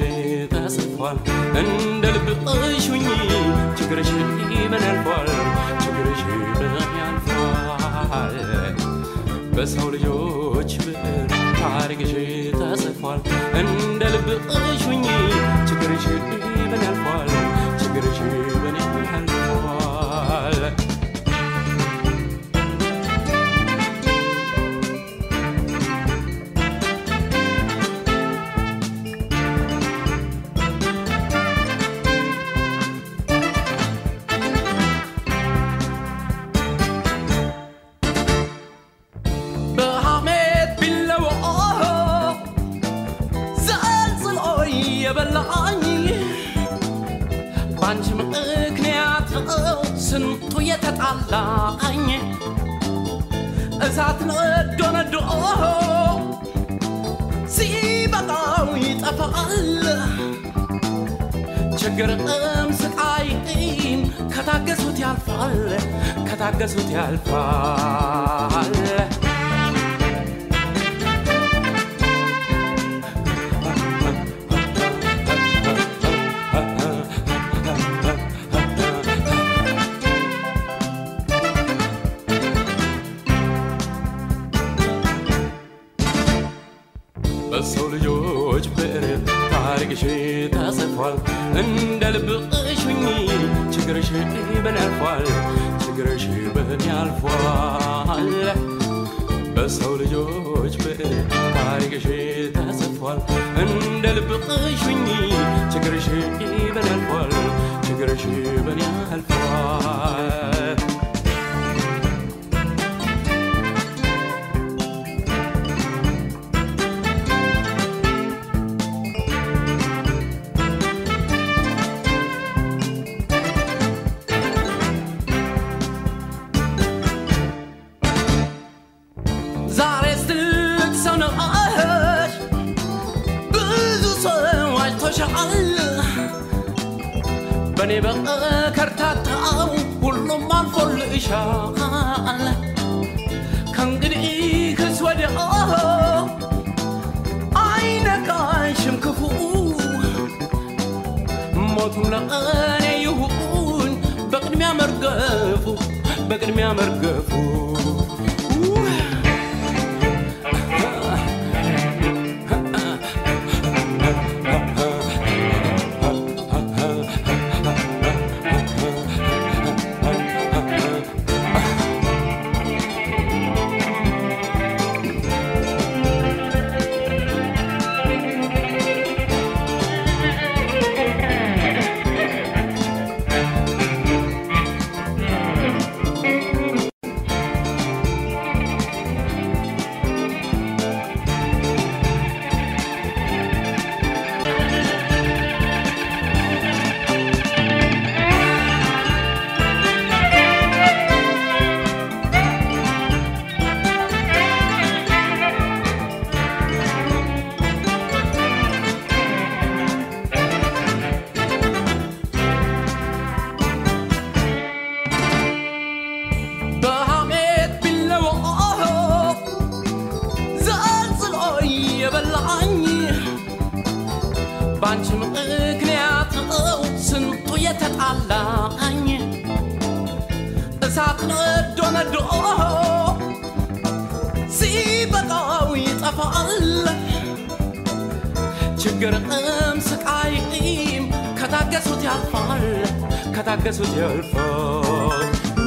ተጽፏል እንደ ልብሽ ሁኚ ችግርሽ ምን ያልፏል ችግርሽ ምን ያልፏል በሰው ልጆች ብዕር ታሪክሽ ተጽፏል እንደ ልብሽ ሁኚ ችግርሽ ምን ያልፏል ችግርሽ ምን ያልፏል በሐሜት ቢለዎ ዘልዝሎ የበላኝ በአንቺ ምክንያት ነው ስንቱ የተጣላኝ እሳት ነዶ ነዶ ሲበቃው ይጠፋል ችግርም ስቃይም ከታገሱት ያልፋል ከታገሱት ያልፋል በሰው ልጆች ብዕር ታሪክሽ ተጽፏል እንደ ልብሽ ሁኚ ችግርሽ ምን ያልፏል ችግርሽ ምን ያልፏል በሰው ልጆች ብዕር ታሪክሽ ተጽፏል እንደ ልብሽ ሁኚ ችግርሽ ምን ያልፏል ችግርሽ ምን ያልፏል ዛሬ ትልቅ ሰው ነሽ፣ ብዙ ሰው አይቶሻል። በእኔ በከርታታው ሁሉም አልፎልሻል። ከእንግዲህ ክስ ወዲያ አይነካሽም ክፉ ሞቱም ለእኔ ይሁን በቅድሚያ መርገፉ በቅድሚያ መርገፉ በሐሜት ቢለዎ ዘልዝሎ የበላኝ በአንቺ ምክንያት ነው ስንቱ የተጣላኝ እሳት ነዶ ነዶ ሲበቃው ይጠፋል ችግርም ስቃይም ከታገሱት ያልፋል ከታገሱት ያልፋል